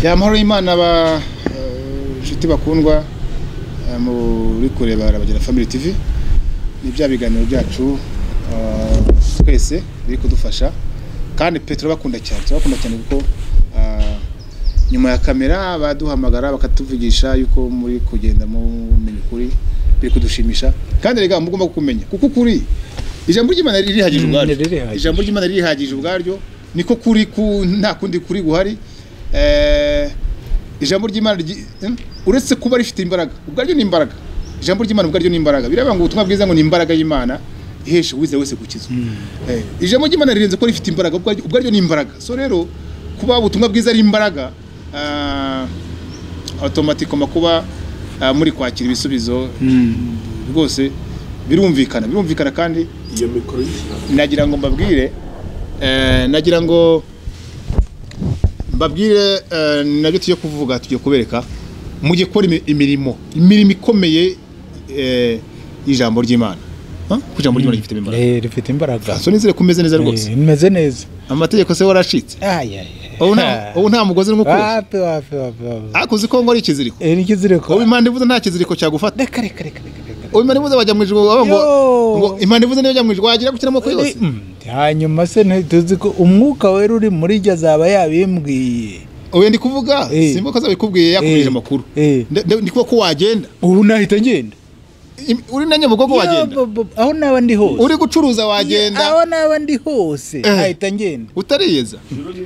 yamahoro y'imana ba inshuti bakundwa eh, muri kureba Arabagera Family TV ni bya biganiro byacu eh, twese biri kudufasha kandi pe turabakunda cyane turabakunda cyane kuko ah, nyuma ya kamera baduhamagara bakatuvugisha yuko muri kugenda mumenya ukuri biri kudushimisha kandi rega mugomba kumenya kuko ukuri ijambo ry'imana ririhagije Mm, ubwaryo ririhagije. ijambo ry'imana ririhagije ubwaryo niko kuri ku nta kundi kuri guhari Eh, ijambo ry'imana ryi- em, uretse kuba rifite imbaraga ubwaryo ni imbaraga ijambo ry'imana ubwaryo ni imbaraga biravuga ngo ubutumwa bwiza ngo ni imbaraga y'imana ihesha uwizera wese gukizwa Eh, ijambo ry'imana rirenze ko rifite imbaraga ubwaryo ubwaryo ni imbaraga so rero kuba ubutumwa bwiza ari imbaraga ah, automatikoma kuba ah, muri kwakira ibisubizo rwose birumvikana birumvikana kandi iyo mikoro y'ijambo nagira ngo mbabwire eh, nagira ngo mbabwire eh, nabyo tujye kuvuga tujye kubereka mujye gukora imi- imirimo imirimo ikomeye eh, y'ijambo ry'imana Huh? kuko ijambo ry'imana gifite imbaraga Eh, rifite imbaraga so nizere kumeze neza rwose Eh, meze neza amategeko se waracitse Ay, ay, ay. ubu nta ubu nta mugozi urimo kuruzi wapi wapi wapi wapi ariko uzi ko ngo ari ikiziriko Eh, nikizireko ubu imana ivuze nta kiziriko cyagufata reka reka reka reka reka ubu imana ivuze wajya mu ijuru bavuga ngo Yo. ngo imana ivuze niyo jya mu ijuru wagira gukina amoko yose Mm, hanyuma se ntituzi ko umwuka wera uri muri ryo azaba yabimbwiye ubu ndi kuvuga Eh. simba ko azabikubwiye yakubwije Eh. amakuru Eh. Nda- nda- ndi kuvuga ko wagenda ubu nahita ngenda Im- uri na nyabugogo wagenda Yo, bo- bo- aho naba ndi hose uri gucuruza wagenda aho naba ndi hose Eh. nahita ngenda utariyeza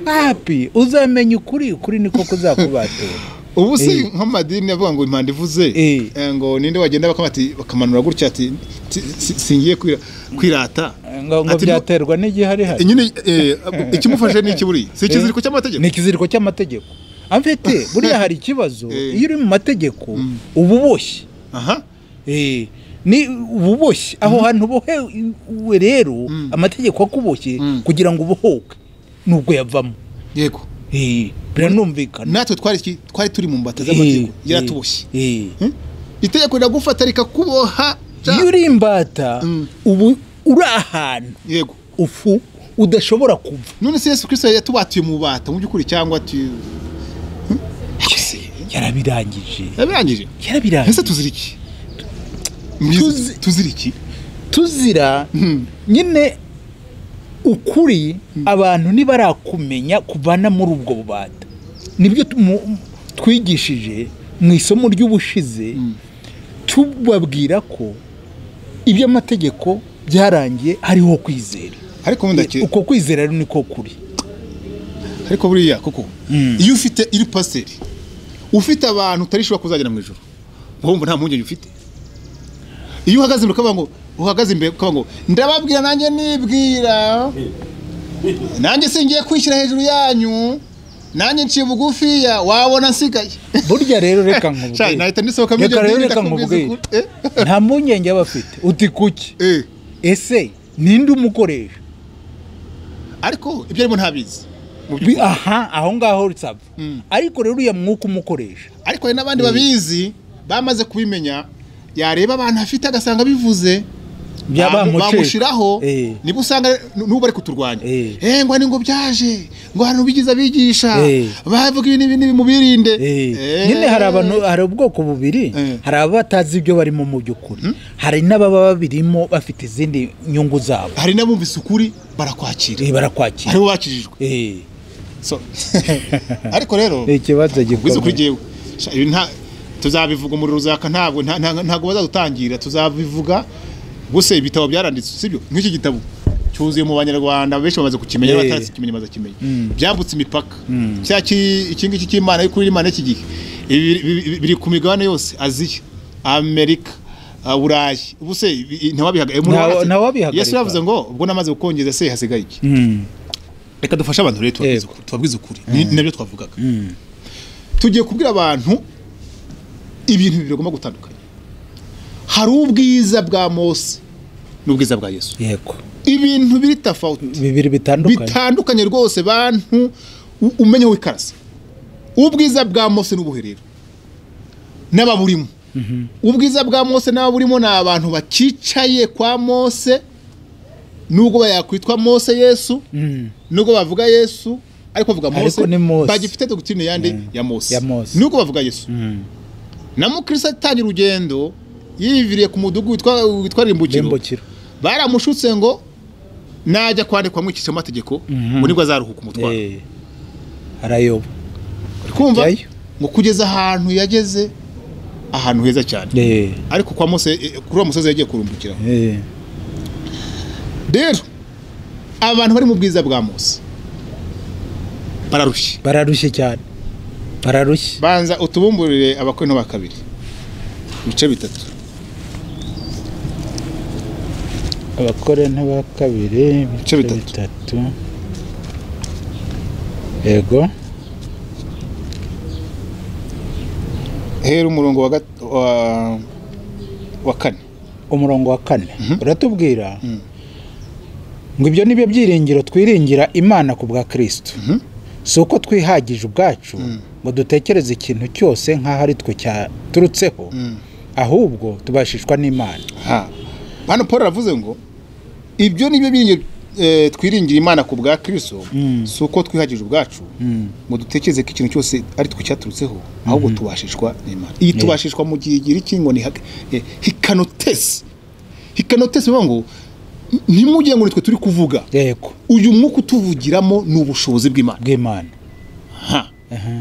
papi uzamenya ukuri ukuri niko kuzakubatura ubu si Eh. nk'amadini avuga ngo impanda ivuze Eh. eh, ngo ninde wagenda bakama- ati- bakamanura gutya ati "Si- si- singiye kwira- kwirata ngo ngo Ati, byaterwa n'igihari hari nyine eh, ikimufashe ni ikiburiye si ikiziriko cy'amategeko ni ikiziriko cy'amategeko amfite buriya hari ikibazo Eh. iyo uri mu mategeko Mm. uba uboshye aha Eh, ni uba uboshye aho hantu ubohewe rero Mm. amategeko akuboshye Mm. kugira ngo ubohoke nubwo yavamo yego Eh, biranumvikana natwe twari iki? twari turi mu mbata Eh, z'amategeko eh, yaratuboshye eh. Hmm? itegeko riragufa rikakuboha ja. iyo uri imbata Mm. ubu uri ahantu yego ufu udashobora kuva none se yesu kirisito yatubatuye mu bubata mu by'ukuri cyangwa tu yarabirangije yabirangije ese yarabirangije tuzira iki Mbese tuzira iki tuzira Hmm. nyine ukuri abantu ntibarakumenya kuvana muri ubwo bubata nibyo tumu- twigishije mu isomo ry'ubushize tubabwira ko iby'amategeko byarangiye hariho kwizera ariko wenda ki- uko kwizera rero niko kuri ariko buriya kuko iyo ufite iri pasiteri ufite abantu utarishobora kuzagera mu ijoro wumva nta mpungenge ufite iyo uhagaze imbere ukavuga ngo uhagaze imbere ukavuga ngo ndababwira nanjye nibwira nanjye singiye kwishyira hejuru yanyu nanjye nciye bugufiya wabona nsigaye burya rero reka Shai, nkubwire nahita nisohoka muri reka iryo dini rero reka ndakubwiza nkubwire ukuri. Eh? nta mpungenge aba afite uti kuki Eh, ese ninde umukoresha ariko ibyo arimo ntabizi mu by'ukuri. Bi- aha aho ngaho risaba Mm. ariko rero uriya mwuka umukoresha ariko hari n'abandi babizi bamaze kubimenya yareba abantu afite agasanga bivuze Byaba bamu- muceka. bamushyiraho Eh. niba usanga n- n'ubu bari kuturwanya Eh. Eh, ngo ni ngo byaje ngo hari ubigize abigisha Eh. bavuga ibi n'ibi n'ibi mubirinde Eh. nyine hari abantu hari ubwoko bubiri Eh. hari abatazi ibyo barimo mu by'ukuri hari n'ababa babirimo bafite izindi nyungu zabo hari n'abumvise ukuri barakwakira Eh, barakwakira aribo bakijijwe Eh, So, ariko rero ni ikibazo ubwiza kuri gikomeye jyewe Sha, ibi nta tuzabivuga umuriro uzaka ntabwo nta- nta- ntabwo bazadutangira tuzabivuga gusa ibitabo byaranditse sibyo nk'iki gitabo cyuzuye mu banyarwanda benshi bamaze kukimenya Yeah. batakimenya bazakimenya byambutse imipaka cya ki- iki ngiki cy'imana ariko imana y'iki gihe Ibi biri- biri- biri ku migabane yose aziya amerika ah, burayi ubu se ibi- ntawabihaga eh, Ntawa- murabona se? ntawabihagarika. yesu yavuze ngo ubwo namaze gukongeza se hasigaye iki Mm. reka dufashe abantu rero tubabwize Yego. ukuri- tubabwize ukuri Ni- ni nabyo twavugaga tugiye kubwira abantu ibintu bibiri bagomba gutandukanya hari ubwiza bwa mose n'ubwiza bwa yesu yego ibintu biri tafawuti bibiri bitandukanye bitandukanye rwose bantu u- umenye wikarasa ubwiza bwa mose n'ubuherero n'ababurimo ubwiza bwa mose n'ababurimo ni abantu bakicaye kwa mose nubwo yakwitwa mose yesu Mm. nubwo bavuga yesu ariko bavuga Ariko mose ni Mose. bagifite dogitirine yandi ya mose Ya Mose. nuko bavuga yesu na mukirisa atangira urugendo yiviriye ku mudugudu witwa- witwa rimbukiro Rembukiro baramushutse ngo najya kwandikwamo iki cyamategeko Mhm. ngo nibwo azaruhuka umutwaro Eh, arayoba uri kumva Ajyayo. ngo kugeza ahantu yageze ahantu heza cyane Eh, ariko kwa mose eh, kuri uwo musozi yagiye kurumbukira eh, rero abantu bari mu bwiza bwa mose bararushye bararushye cyane bararushye banza utubumburire abakwe ba kabiri ibice bitatu abakore n'aba kabiri ibice bitatu. bitatu yego hera umurongo wa gat- wa- wa kane umurongo wa kane uratubwira ngo ibyo ni byo byiringiro twiringira imana ku bwa kirisito Mhm. si uko twihagije ubwacu ngo dutekereze ikintu cyose nk'aho ari twe cyaturutseho ahubwo tubashishwa n'imana Ha. hano paul aravuze ngo ibyo ni byo biringi eh, twiringira imana ku bwa kirisito si uko twihagije ubwacu ngo dutekereze ko ikintu cyose ari twe cyaturutseho ahubwo tubashishwa n'imana iyi tubashishwa mu gihe igira iki ngo ni hak- eh, hikanotesi hikanotesi bivuga ngo ntimujye ngo ni twe turi kuvuga yego uyu mwuka utuvugiramo ni ubushobozi bw'imana bw'imana Ha.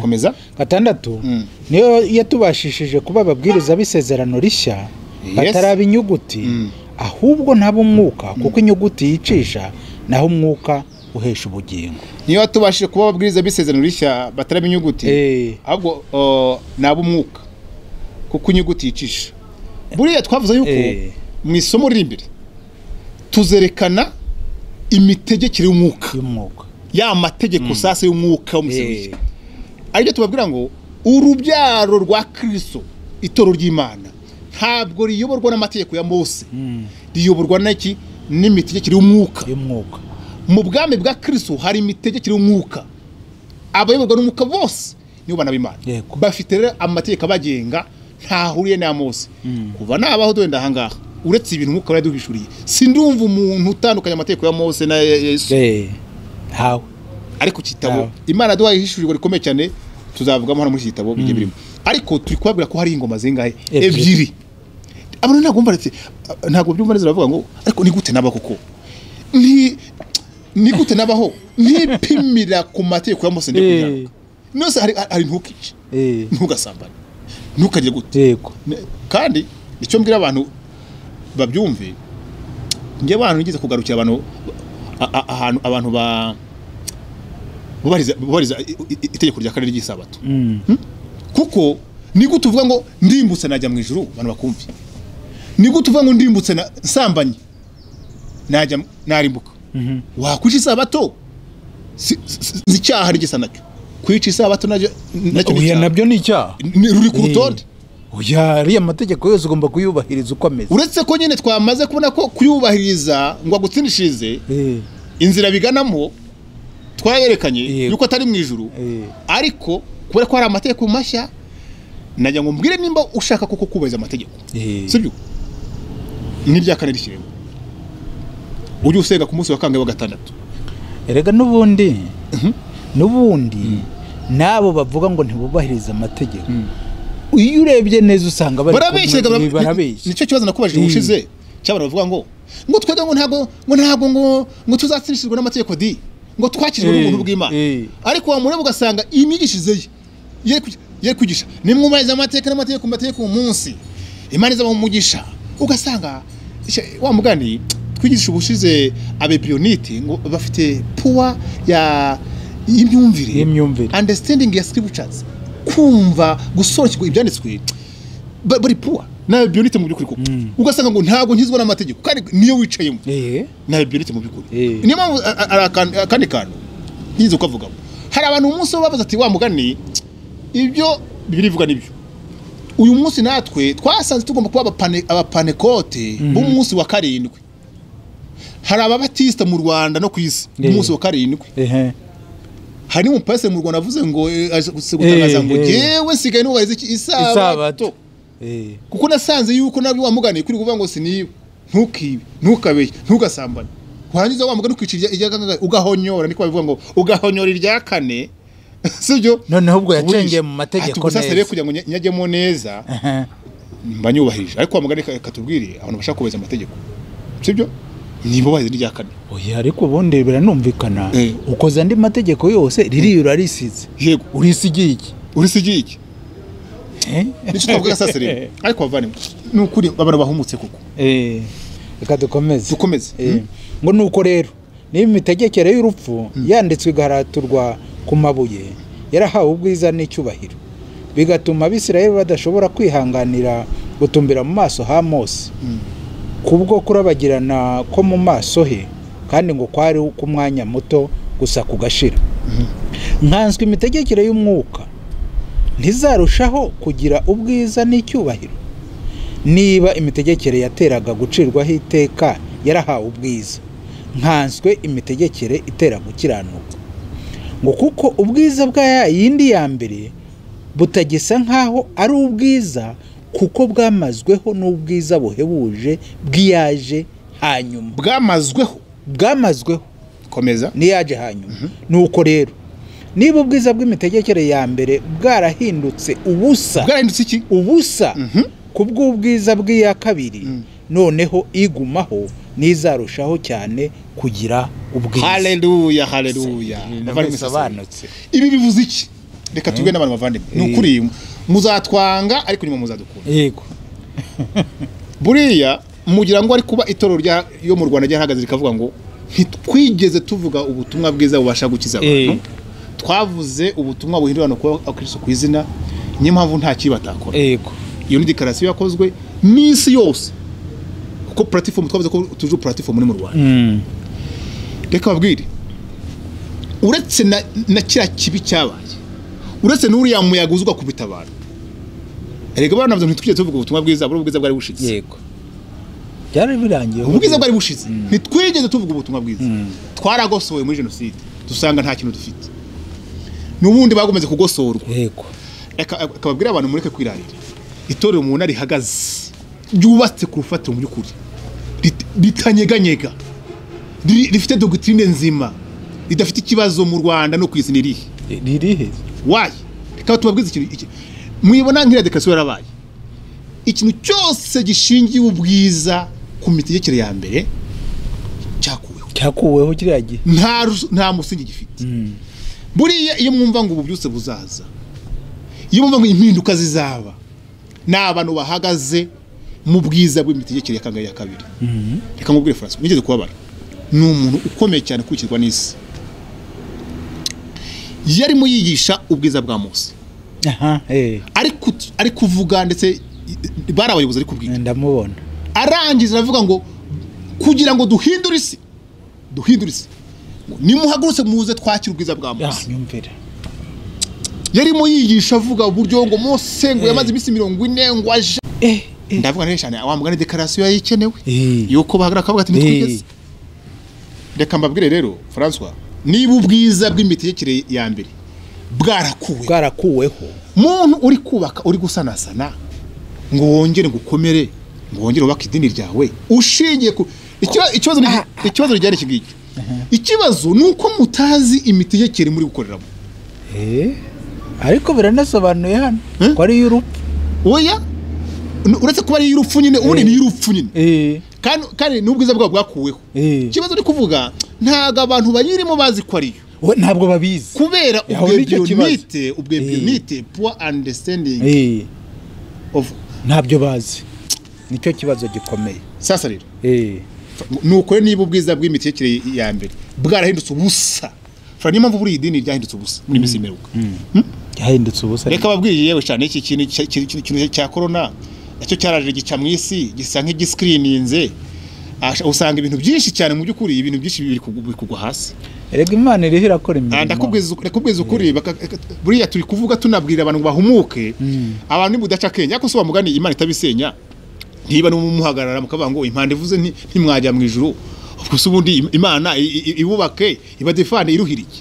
komeza gatandatu Mm. niyo yatubashishije kuba ababwiriza b'isezerano rishya bataraba inyuguti Mm. ahubwo nabo umwuka kuko inyuguti yicisha naho umwuka uhesha ubugingo niyo watubashije kuba ababwiriza b'isezerano rishya bataraba inyuguti Eh. ahubwo o, ni ab'umwuka kuko inyuguti yicisha buriya twavuze yuko Eh. mu isomo riri imbere tuzerekana imitegekere y'umwuka y'umwuka ya mategeko sasa y'umwuka Eh, w'umusebiye aribyo tubabwira ngo urubyaro rwa kirisito itoro ry'imana ntabwo riyoborwa n'amategeko ya mose Mm. riyoborwa n'iki n'imitegekere y'umwuka y'umwuka mu bwami bwa kirisito hari imitegekere y'umwuka abayoborwa n'umwuka bose nibo bana b'imana Yego. bafite rero amategeko abagenga ntahuriye n'aya mose kuva nabaho wenda ahangaha uretse ibintu umwuka wari yaduhishuriye sindumva umuntu utandukanya amategeko ya mose na ya ya yesu Eh, ntawe ariko iki gitabo Ntawe. imana yaduhaye ihishurirwa rikomeye cyane tuzavugamo hano muri iki gitabo bigiye birimo ariko turi kubabwira ko hari ingoma zingahe Ebyiri. ebyiri abantu ntabwo bumva ndetse ntabwo byumva neza baravuga ngo ariko ni gute naba koko ni ni gute nabaho ntipimira ku mategeko ya mose ndi Eh. kugira nose hari hari ntukice Eh, ntugasambane ntukajye gute yego Ne- kandi icyo mbwira abantu babyumve njye abantu nigeze kugarukira abantu a- a- ahantu abantu ba bubariza bubariza i- i- itegeko rya kane ry'isabato Mm. kuko ni gute uvuga ngo ndimbutse najya mu ijuru abantu bakumve ni gute uvuga ngo ndimbutse na- nsambanye najya mu- narimbuka Mhm. wakwica isabato si- si- si icyaha ari gisa nacyo kwica isabato nacyo nacyo ni oya icyaha. nabyo ni icyaha Ni- ruri ku rutonde Eh, oya ariya mategeko yose ugomba kuyubahiriza uko ameze uretse ko nyine twamaze kubona ko kuyubahiriza ngo agutsindishirize Eh, inzira biganamo twayerekanye Yego. yuko atari mu ijuru eh, ariko kubera ko hari amategeko mashya najya ngo mbwire nimba ushaka koko kubahiriza amategeko eh, sibyo n'irya kane rikireba ujye usenga ku munsi wa kangahe wa gatandatu erega n'ubundi n'ubundi n'abo bavuga ngo ntibubahirize amategeko iyo urebye neza usanga bari barabeshye kumwe- ni- barabeshye nicyo kibazo nakubajije Mm. ubushize cy'abantu bavuga ngo ngo twebwe ngo ntabwo ngo ntabwo ngo ngo tuzatsindishirwe n'amategeko di ngo twakirijwe Eh, n'ubuntu bw'imana eh. ariko wamureba ugasanga imyigishirize ye ye kwi- ye kwigisha nimwubahiriza amateka n'amategeko amategeko uyu munsi imana izaba mu mugisha ugasanga ishe- wa mugani twigisha ubushize abebiyoniti ngo bafite puwa ya y'imyumvire Y'imyumvire. understanding ya scriptures kumva gusobanukirwa ibyanditswe ba- bari puwa nawe biyonite mu by'ukuri koko ugasanga ngo ntabwo nkizwa n'amategeko kandi niyo wicayemo Eh, nawe biyonite mu by'ukuri Eh. niyo mpamvu a- a- ari akan- akandi kantu nyiza ukavugamo hari abantu umunsi wo babaza ati wa mugani ibyo bibiri ivuga nibyo uyu munsi natwe twasanze tugomba kuba abapane- abapanekote b'umunsi wa karindwi hari ababatisita mu rwanda no ku isi Eh. umunsi wa karindwi eh, hari n'umupasiteri mu rwanda avuze ngo eh, aje gutangaza ngo eh. yewe nsigaye nubahiriza iki- isabato isabato Eh, kuko nasanze yuko nabyo wamugane kuri kuvuga ngo siniba ntukibe ntukabeshye ntugasambane warangiza wa mugani ukicira irya gatatu ugahonyora niko babivuga ngo ugahonyora irya kane sibyo noneho ubwo yacengeye mu mategeko neza sasa rero neza kugira ngo nye- nyajyemo neza Aha. mba nyubahirije ariko wa mugani ka- katubwiriye abantu bashaka kubahiriza amategeko sibyo nibo bahize n'irya kane oya ariko ubundi biranumvikana Eh. ukoze andi mategeko yose ririyura risize yego urisigiye iki urisigiye iki Eh? nicyo twavuga sasa rero ariko bavane ni ukuri abantu bahumutse koko Eh, reka dukomeze dukomeze Eh, ngo nuko rero niba imitegekere y'urupfu yanditswe igaharaturwa ku mabuye yarahawe ubwiza n'icyubahiro bigatuma abisirayeli badashobora kwihanganira gutumbira mu maso ha mose Mm. kubwo kurabagirana ko mu maso he kandi ngo kwari k'umwanya muto gusa kugashira nkanswe imitegekere y'umwuka ntizarushaho kugira ubwiza n'icyubahiro niba imitegekere yateraga gucirwaho iteka yarahawe ubwiza nkanswe imitegekere itera gukiranuka ngo kuko ubwiza bwa ya yindi ya mbere butagisa nk'aho ari ubwiza kuko bwamazweho n'ubwiza buhebuje bw'iyaje hanyuma bwamazweho bwamazweho komeza n'iyaje hanyuma nuko rero niba ubwiza bw'imitegekere ya mbere bwarahindutse ubusa bwarahindutse iki ubusa Mhm. ku bw'ubwiza bw'iya kabiri Mm. noneho igumaho n'izarushaho cyane kugira ubwiza haleluya haleluya Ibintu Bavandimwe, bisobanutse ibi bivuze iki reka tubwire n'abantu bavandimwe ni Eh. ukuri muzatwanga ariko nyuma muzadukunda yego buriya mugira ngo ari kuba itorero rya- yo mu rwanda ryahagaze rikavuga ngo ntitwigeze tuvuga ubutumwa bwiza bubasha gukiza abantu Eh. twavuze ubutumwa buhindurana kuba abakristo ku izina niyo mpamvu nta kibi batakora yego iyo ni dekarasiyo yakozwe n'isi yose kuko puratifomu twavuze ko tuje puratifomu ni mu rwanda Mm. reka babwire uretse na, na kiriya kibi cyabaye uretse n'uriya muyaga uzwa kubita abantu erega abana bavuze ntitwigeze tuvuga ubutumwa bwiza buri ubwiza bwari bushize yego byari birangiye ubwiza bwari bushize ntitwigeze tuvuga ubutumwa bwiza twaragosowe muri jenoside dusanga nta kintu dufite n'ubundi bagomeze kugosorwa yego Eka- eka babwire abantu mureke kwirarira itorero umuntu rihagaze ryubatse ku rufatiro mu by'ukuri rit- ritanyeganyega riri- rifite dogitrine nzima ridafite ikibazo mu rwanda no ku isi ni irihe ririhe wayi reka tubabwize ikintu iki mwibona nk'iriya dekarasiyo yarabaye ikintu cyose gishingiye ubwiza ku mitegekere ya mbere cyakuweho cyakuweho kiriya gihe nta rus- nta musingi gifite buriya iyo mwumva ngo ubu byose buzaza iyo mwumva ngo impinduka zizaba ni abantu bahagaze mu bwiza bw'imitegekere ya kangahe ya kabiri reka nkubwire francois nigeze kubabara ni umuntu ukomeye cyane ukurikirwa n'isi yarimo yigisha ubwiza bwa mose aha eh ari kut- ari kuvuga ndetse i- bari abayobozi ari kubwira ndamubona arangiza aravuga ngo kugira ngo duhindure isi duhindure isi ngo nimuhagurutse muze twakire ubwiza bwa Ah, mose nyumvira yarimo yigisha avuga uburyo ngo mose ngo yamaze iminsi mirongo ine ngo aje eh eh ndavuga neza cyane wa mugani dekarasiyo yari ikenewe Eh. yuko bahagarara akavuga ati Eh. ntitwigeze reka mbabwire rero francois niba ubwiza bw'imitegekere ya mbere bwarakuwe bwarakuweho muntu uri kubaka uri gusanasana ngo wongere ngo ukomere ngo wongere wubake idini ryawe ushingiye ku ikiba- ikibazo ni- ikibazo ryari iki ngiki ikibazo ni uko mutazi imitegekere muri gukoreramo Eh, ariko biranasobanuye hano Eh? ko ari iy'urupfu oya n- uretse kuba ari iy'urupfu nyine ubundi ni iy'urupfu nyine kandi kandi n'ubwiza bwabo bwakuweho Eh. ikibazo ni kuvuga ntabwo abantu bayirimo bazi ko ariyo we ntabwo babizi kubera Aho nicyo kibazo. ubwebionite ubwebionite poor understanding Eh, of ntabyo bazi nicyo kibazo gikomeye sasa rero Eh, nuko rero niba ubwiza bw'imitekere ya mbere bwarahindutse ubusa fara niyo mpamvu buriya idini ryahindutse ubusa muri misi mperuka yahindutse ubusa reka babwiriye yewe cyane iki kintu cya- iki- iki kintu cya korona nacyo cyaraje gica mu isi gisa nk'igisikirinze usanga ibintu byinshi cyane mu by'ukuri ibintu byinshi biri kugu- biri kugwa hasi erega imana iriho irakora Ah, imirimo ndakubwiza ndakubwiza ukuri baka- eka- buriya turi kuvuga tunabwira abantu ngo bahumuke abantu ni budaca akenge ariko si mugani imana itabisenya ntiba n'umuhagarara mukavuga ngo impanda ivuze nti- ntimwajya mu ijuru ubwo se ubundi im- imana i- i- ibubake ibadefane iruhirike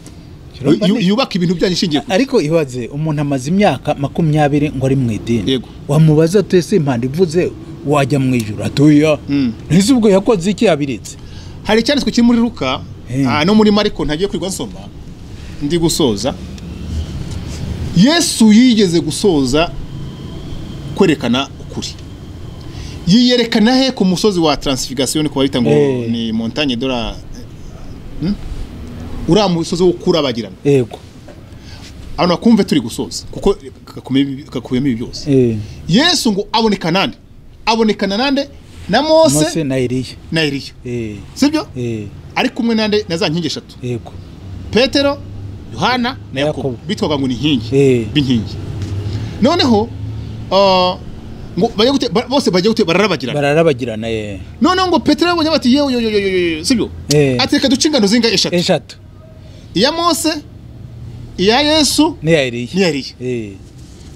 Kirumva Yu- neza. yubake ibintu byanyu ishingiye ku ariko ibaze umuntu amaze imyaka makumyabiri ngo ari mu idini Yego. wamubaza ati ese impanda ivuze wajya mu ijoro atoya Mm. ntese ubwo yakoze iki yabiritse hari icyanditswe kiri muri ruka Eh. ah, no muri mariko ntagiye kwirwa nsoma ndi gusoza yesu yigeze gusoza kwerekana ukuri yiyerekana he ku musozi wa taransifikasiyo ni bita ngo Eh. ni montagne de la Hmm? uriya musozi wo kurabagirana yego abantu bakumve turi gusoza kuko kakubiyemo kakubiyemo ibi byose Eh, yesu ngo aboneka nande abonekana nande na mose mose na eliya na eliya Eh, sibyo eh, ari kumwe nande na za nkingi eshatu yego petero yohana na yakobo Yakobo. bitwaga ngo ni inkingi Eh. b'inkingi noneho ah, ngo bajya gute ba- bose bajya gute bararabagirana bararabagirana eh. noneho ngo petero yabonye bati yewe yo yo yo yo yo sibyo Eh. ati reka duce ingano zinga eshatu eshatu iya mose iya yesu n'iya eliya n'iya eliya Eh,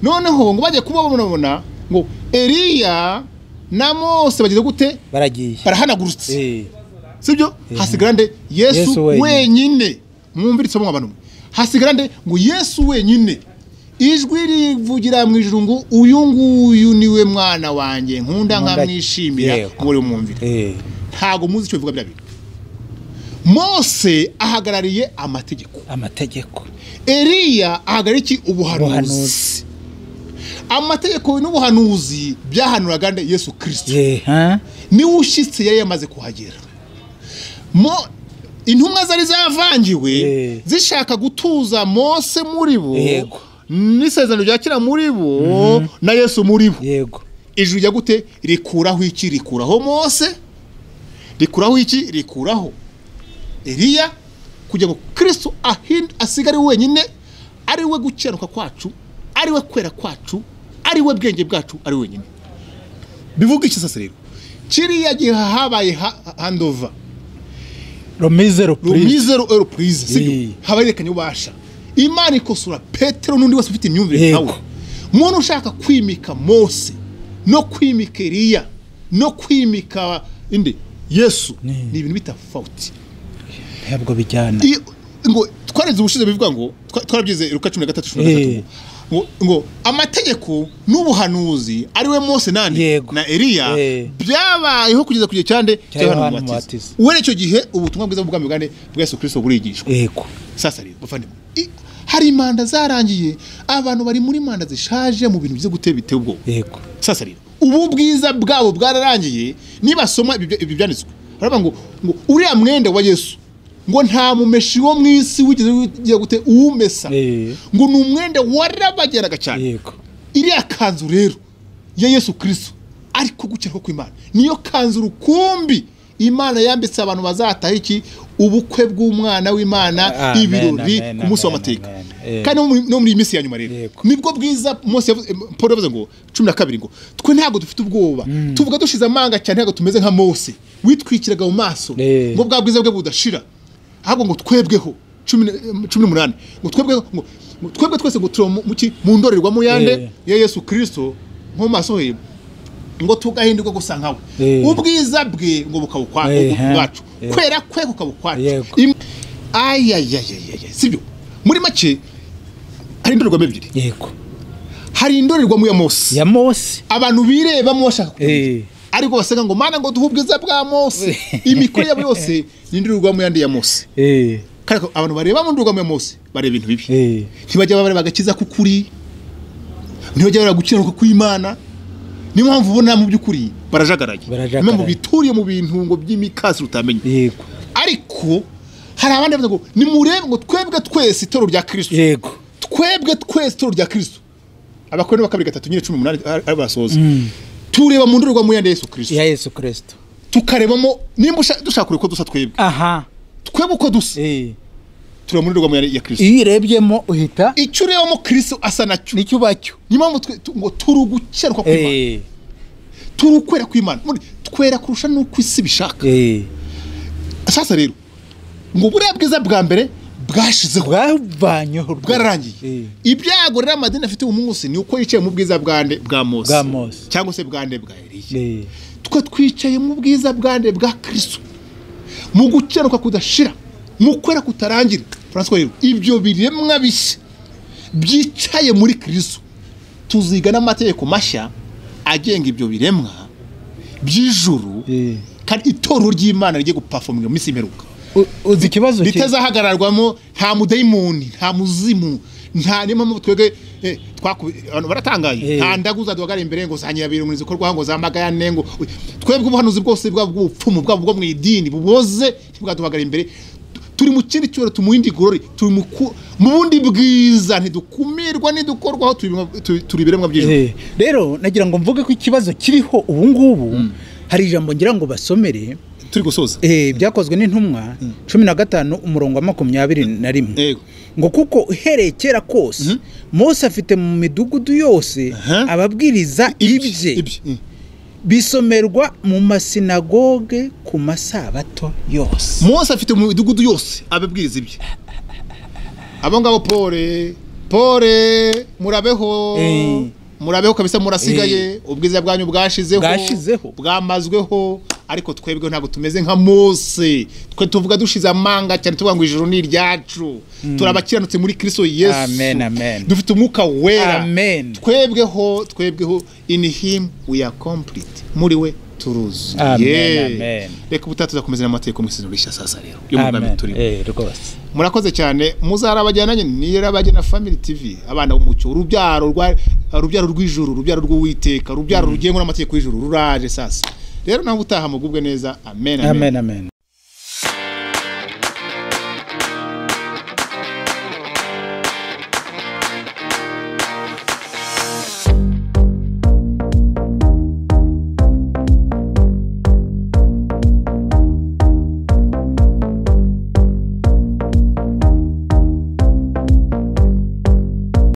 noneho ngo bajya kuba babona ngo eliya na mose bageze gute baragiye barahanagurutse Eh, sibyo hasigarande Yesu yesu wenyine. wenyine mwumviritse abantu mwe hasigarande ngo yesu wenyine ijwi rivugira mu ijuru ngo uyu nguyu niwe mwana wanjye nkunda Nkunda- nkamwishimira Yego. muri umwumvire eh, ntabwo muzi icyo bivuga bya bintu mose ahagarariye amategeko amategeko eliya ahagarariye iki Ubuhanuzi. ubuhanuzi amategeko n'ubuhanuzi byahanuraga nde yesu kirisito Eh, ha? niwe ushyitse yari yamaze kuhagera mo intumwa zari zavangiwe Eh. zishaka gutuza mose muri bo Yego. n'isezerano rya kera muri bo na yesu muri bo yego ijuru rijya gute rikuraho iki rikuraho mose rikuraho iki rikuraho eliya kugira ngo kirisito ahinde asigare wenyine ari we gukiranuka kwacu ari we kwera kwacu ari we bwenge bwacu ari we wenyine bivuga iki sasa rero kiriya gihe habaye ha- handova romizero purize rumizero eropurize Eh. sibyo habayerekanye ubasha imana ikosora petero n'undi wese ufite imyumvire nkawe Yego. umuntu ushaka kwimika mose no kwimika eliya no kwimika indi yesu Ni. ni ibintu bita fawuti ntabwo bijyana I- ngo twarenze ubushize bivuga ngo twa- twarabyize ruka cumi na gatatu cumi na Eh. gatatu ngo- ngo amategeko n'ubuhanuzi ari we mose nani Yego. na eliya Eh. byabayeho kugeza ku gihe cyande Cya cya yohana Yohana umubatiza Umubatiza. uhereye icyo gihe ubutumwa bwiza bw'ubwami bwa nde bwa yesu kirisito burigishwa yego sasa rero bavandimwe i- hari imanda zarangiye abantu bari muri manda zishaje mu bintu byo gutera biteye ubwoba yego sasa rero ubu bwiza bwabo bwararangiye nibasoma ibi ibi byanditswe baravuga ngo ngo uriya mwenda wa yesu ngo nta mumeshi wo mu isi wigeze ugiye gute uwumesa Eh. ngo ni umwenda warabageraga cyane yego iriya kanzu rero ya yesu kirisito ariko gukiraho kw'imana niyo kanzu rukumbi imana yambitse abantu bazataha iki ubukwe bw'umwana w'imana Amen, ibirori amen, ku munsi amen, w'amateka amen. Eh. kandi no muri- no muri iyi minsi ya nyuma rero Yego. nibwo bwiza mose yavuze- em, paul yavuze ngo cumi na kabiri ngo twe ntabwo dufite ubwoba tuvuga dushize amanga cyane ntabwo tumeze nka mose witwikiraga mu maso Eh. ngo bwa bwiza bwe budashira ahubwo ngo twebweho cumi na- em, cumi n'umunani ngo twebweho ngo ngo twebwe twese ngo turi mu- mu ki- mu ndorerwamo ya Eh. yande ya yesu kirisito nko mu maso he ngo tugahindurwa gusa nkawe Eh. ubwiza bwe ngo bukaba ukwa- Eh, ubu- ubwacu eh. kwera kwe kukaba ukwacu Yego. Im- ayayayayaya sibyo muri make hari indorerwamo ebyiri yego hari indorerwamo ya mose ya mose abantu birebamo bashaka Eh. kumenya ariko basanga ngo mana ngo duhe ubwiza bwa mose imikoro yabo yose ni indorerwamo yandi ya mose Eh, kandi ko abantu bareba mu ndorerwamo ya mose bareba ibintu bibi eh, ntibajya bareba agakiza k'ukuri ntibajya bareba gukiranuka kw'imana niyo mpamvu ubona mu by'ukuri barajagaraye Barajagaraye. niyo mpamvu bituriye mu bintu ngo by'imikasi utamenye yego ariko hari abandi bavuga ngo nimurebe ngo twebwe twese itoro rya kirisito yego twebwe twese itoro rya kirisito abakoroni ba kabiri gatatu nyine cumi n'umunani ari ari basohoza tureba mu ndorerwamo ya yesu kirisito ya yesu kirisito tukarebamo nimba usha- dushaka kureba uko dusa twebwe aha twebwe uko dusa eh. tureba mu ndorerwamo ya- ya kirisito iyo urebyemo uhita icyo urebamo kirisito asa nacyo nicyo ubacyo niyo mpamvu twe- tu- ngo turi ugukeruka kw'imana Eh, turi ukwera kw'imana Muri- twera kurusha n'uko isi bishaka eh. sasa rero ngo buriya bwiza bwa mbere bwashizeho bwavanyeho rwose. Eh, bwararangiye ibyago rero amadini afite uyu munsi ni uko yicaye mu bwiza bwa nde bwa mose Bwa Mose. cyangwa se bwa nde bwa eliya eh, twe twicaye mu bwiza bwa nde bwa kirisito mu gukeruka kudashira mu kwera kutarangira francois rero ibyo biremwa bishya byicaye muri kirisito tuziga n'amategeko mashya agenga ibyo biremwa by'ijuru eh. kandi itorero ry'imana rigiye gupafominga mu minsi imperuka uzi ikibazo cye ritazahagararwamo nta mudayimoni nta muzimu nta niyo mpamvu twebwe eh, twaku- abantu baratangaye Eh. nta ndagu zaduhagarara imbere ngo zanyirabira umurinzi ukorwa ngo zamagayane ngo twebwe ubuhanuzi bwose bwaba ubw'ubupfumu bwaba ubwo mu idini buboze ntibwaduhagarara imbere Tu- turi mu kindi cyubahiro turi mu yindi gorori turi mu ku- mu bundi bwiza ntidukumirwa ntidukorwaho turi mu- tu- turi ibiremwa by'ijuru Eh, rero nagira ngo mvuge ko ikibazo kiriho ubu ngubu hari ijambo ngira ngo basomere turi gusoza eh, byakozwe n'intumwa cumi na gatanu umurongo wa makumyabiri na rimwe Yego. ngo kuko uhereye kera kose mose afite mu midugudu yose Aha. ababwiriza ibye Ibye. Mm. bisomerwa mu masinagoge ku masabato yose mose afite mu midugudu yose ababwiriza ibye abo ngabo pole pole murabeho Eh. murabeho kabisa murasigaye ubwiza bwanyu bwashizeho Bwashizeho. bwamazweho ariko twebwe ntabwo tumeze nka mose twe tuvuga dushize amanga cyane tuvuga ngo ijuru ni iryacu turabakiranutse muri kristo yesu Amen, amen. dufite umwuka wera Amen. twebweho twebweho in him we are complete muri we turuzu Amen, Yeah. amen. reka ubutaha tuzakomeza n'amategeko mu isezerano rishya sasa rero yo mu bwami turimo Eh, rwose murakoze cyane muzarabajyananye nirabajyana family tv abana b'umucyo urubyaro rwa urubyaro rw'ijuru urubyaro rw'uwiteka urubyaro rugengwa n'amategeko y'ijuru ruraje sasa rero nawe utaha mugubwe neza amen amen, amen amen